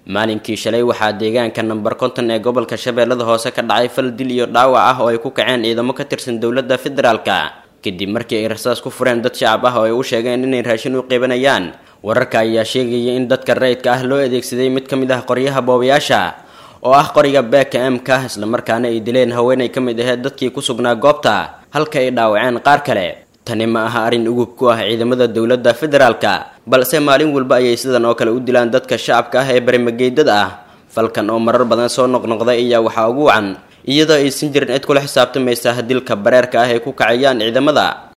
maalinkii shalay waxaa deegaanka namber konton ee gobolka shabeellada hoose ka dhacay fal dil iyo dhaawac ah oo ay ku kaceen ciidamo ka tirsan dowladda federaalka kadib markii ay rasaas ku fureen dad shacab ah oo ay u sheegeen inay raashin u qeybanayaan wararka ayaa sheegaya in dadka rayidka ah loo adeegsaday mid ka mid ah qoryaha boobayaasha oo ah qoriga beeka emka islamarkaana ay dileen haweenay ka mid aheyd dadkii ku sugnaa goobta halka ay dhaawaceen qaar kale tani ma aha arrin ugub ku ah ciidamada dowladda federaalka balse maalin walba ayay sidan oo kale u dilaan dadka shacabka ah ee barimageydada ah falkan oo marar badan soo noqnoqday ayaa waxaa ugu wacan iyadoo aysan jirin cid kula xisaabtamaysa dilka bareerka ah ay ku kacayaan ciidamada